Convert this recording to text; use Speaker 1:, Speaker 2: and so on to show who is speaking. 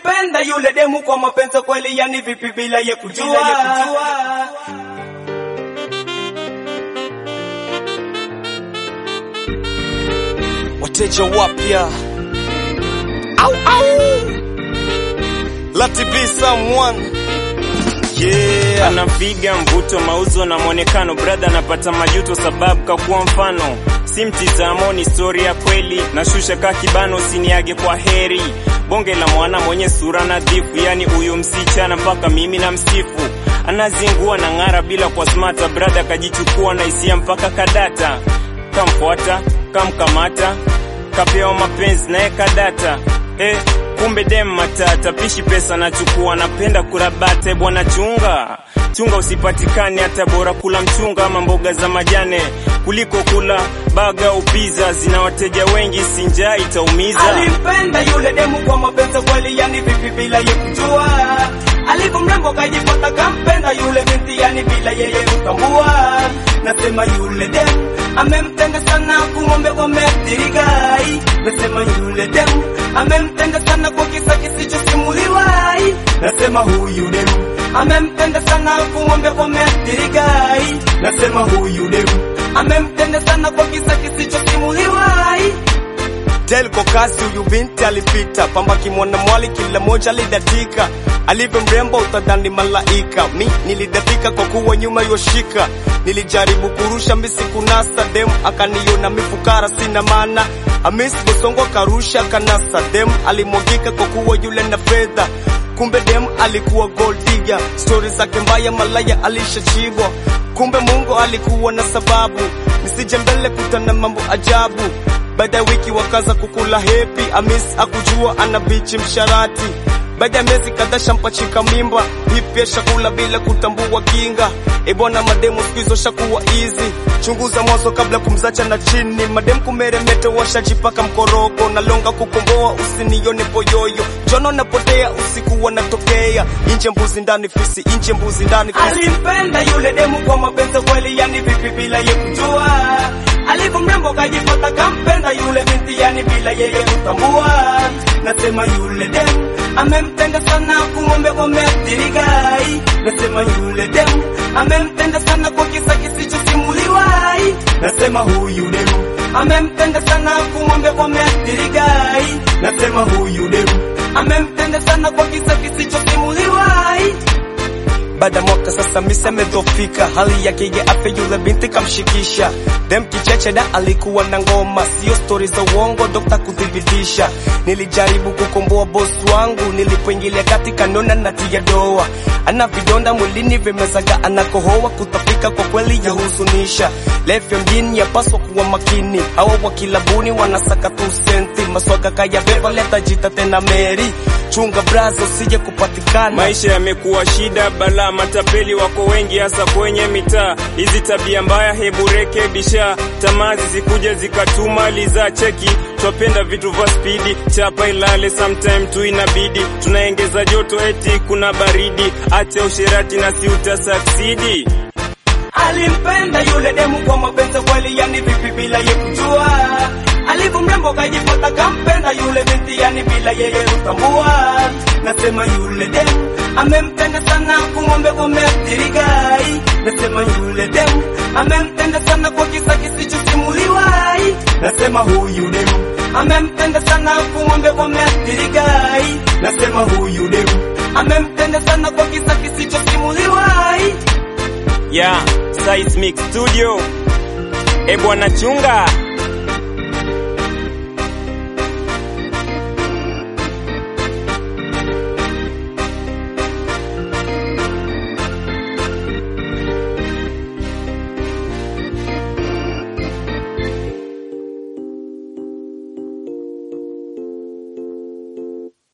Speaker 1: Alimpenda yule demu kwa mapenzi kweli, yani vipi bila ye kujua.
Speaker 2: wateja wapya au au let it be someone yeah
Speaker 3: anapiga mvuto mauzo na mwonekano brother anapata majuto sababu kakuwa mfano si mtizamo ni stori ya kweli nashusha ka kibano usiniage kwa heri bonge la mwana mwenye sura nadhifu yani huyu msichana mpaka mimi na msifu anazingua na ng'ara bila kwa smata brother akajichukua na hisia mpaka kadata kamfuata kamkamata kapewa mapenzi naye kadata eh, kumbe dem matata pishi pesa nachukua napenda kurabate bwana chunga chunga usipatikane hata bora kula mchunga ama mboga za majane kuliko kula baga upiza zina wateja wengi sinjaa itaumiza
Speaker 1: Alimpenda yule demu kwa mapenzi kweli, yani vipi bila ye kujua. Alivyo mrembo kajipata kampenda yule binti, yani bila yeye kutambua. Nasema yule demu amemtenda sana, kumwombe wameathirigai. Nasema yule demu amemtenda sana kwa kisa kisichosimuliwa. Nasema huyu demu amemtenda sana, kumwombe wameathirigai. Nasema huyu demu amemtenda sana kwa kisa kisichosimuliwa.
Speaker 2: Delko kasi huyu binti alipita pamba kimwana mwali kila moja alidatika alivyo mrembo utadhani malaika mi nilidatika kwa kuwa nyuma yoshika nilijaribu kurusha misi kunasa dem akaniona mifukara sina maana amis bosongo karusha kanasa dem alimwagika kwa kuwa yule na fedha kumbe dem alikuwa gold digger stori zake mbaya malaya alishachibwa kumbe mungu alikuwa na sababu nisije mbele kutana mambo ajabu baada ya wiki wakaza kukula hepi amis akujua ana bichi msharati baada ya miezi kadhaa shampachika mimba pipya shakula bila kutambua kinga ebwana mademu siku hizo shakuwa easy chunguza mwanzo kabla kumzacha na chini mademu kumeremeta washajipaka mkoroko na longa kukomboa usinione poyoyo jono napotea usiku wanatokea inje mbuzi ndani fisi inje mbuzi ndani fisi
Speaker 1: Alimpenda yule demu kwa mapenzi kweli, yani vipi bila ye kujua. Alivyo mrembo kajipata kampenda yule binti, yani bila yeye kutambua. Nasema yule demu amemtenda sana, kumwombe wameathirigai. Nasema yule demu amemtenda sana kwa kisa kisichosimuliwa. Nasema huyu demu amemtenda sana, kumwombe wameathirigai. Nasema huyu demu amemtenda sana kwa kisa kisichosimuliwa.
Speaker 2: baada ya mwaka sasa misa amedhofika hali yake ya afya yule binti kamshikisha dem kicheche da alikuwa na ngoma sio stori za uongo dokta kuthibitisha nilijaribu kukomboa bosi wangu nilipoingilia kati kanona natia doa ana vidonda mwilini vimezaga anakohoa kutapika kwa kweli yahuzunisha lefya mjini yapaswa kuwa makini hawa wakilabuni wanasaka tu senti maswaga kaya beba letajita tena meri chunga brazo usije kupatikana
Speaker 3: maisha yamekuwa shida bala matapeli wako wengi hasa kwenye mitaa hizi tabia mbaya hebu rekebisha tamaa zisikuja zikatuma liza cheki twapenda vitu vya spidi chapa ilale sometime tu inabidi tunaengeza joto eti kuna baridi acha usherati na si utasaksidi
Speaker 1: Alimpenda yule demu kwa mapenzi kweli, yani vipi bila ye kujua. Alivyo mrembo kajipata kampenda yule binti, yani bila yeye kutambua. Nasema yule demu amemtenda sana, kumwombe wameathirigai. Nasema yule demu amemtenda sana kwa kisa kisichosimuliwa. Nasema huyu demu amemtenda sana, kumwombe wameathirigai. Nasema huyu demu amemtenda sana kwa kisa kisichosimuliwa.
Speaker 3: ya yeah, Seismic Studio. E bwana chunga